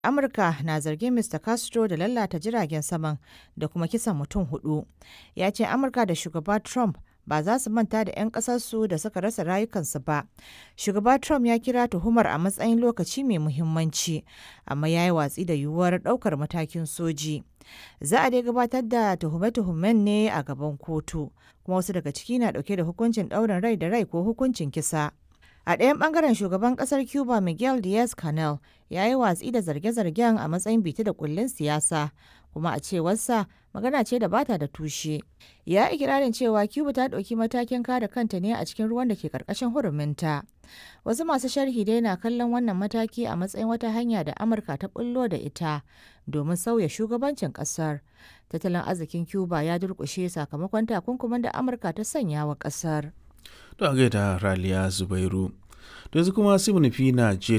Amurka na zargin Mr. Castro da lalata jiragen saman da kuma kisan mutum hudu. Ya ce Amurka da shugaba Trump ba za su manta da 'yan ƙasarsu da suka rasa rayukansu ba. Shugaba Trump ya kira tuhumar a matsayin lokaci mai muhimmanci, amma ya yi watsi da yiwuwar ɗaukar matakin soji. Za a dai gabatar da tuhume-tuhumen ne a gaban kotu, kuma wasu daga ciki na ɗauke da hukuncin ɗaurin rai da rai ko hukuncin kisa. A ɗayan ɓangaren shugaban ƙasar Cuba Miguel Diaz-Canel ya yi watsi da zarge-zargen a matsayin bita da kullun siyasa, kuma a cewarsa magana ce da bata da tushe. Ya yi ikirarin cewa Cuba ta ɗauki matakin kare kanta ne a cikin ruwan da ke ƙarƙashin huruminta. Wasu masu sharhi dai na kallon wannan mataki a matsayin wata hanya da Amurka ta bullo da ita domin sauya shugabancin ƙasar. Tattalin arzikin Cuba ya durƙushe sakamakon takunkumin da Amurka ta sanya wa ƙasar. To a gaida Raliya Zubairu. To yanzu kuma sai mu nufi Najeriya.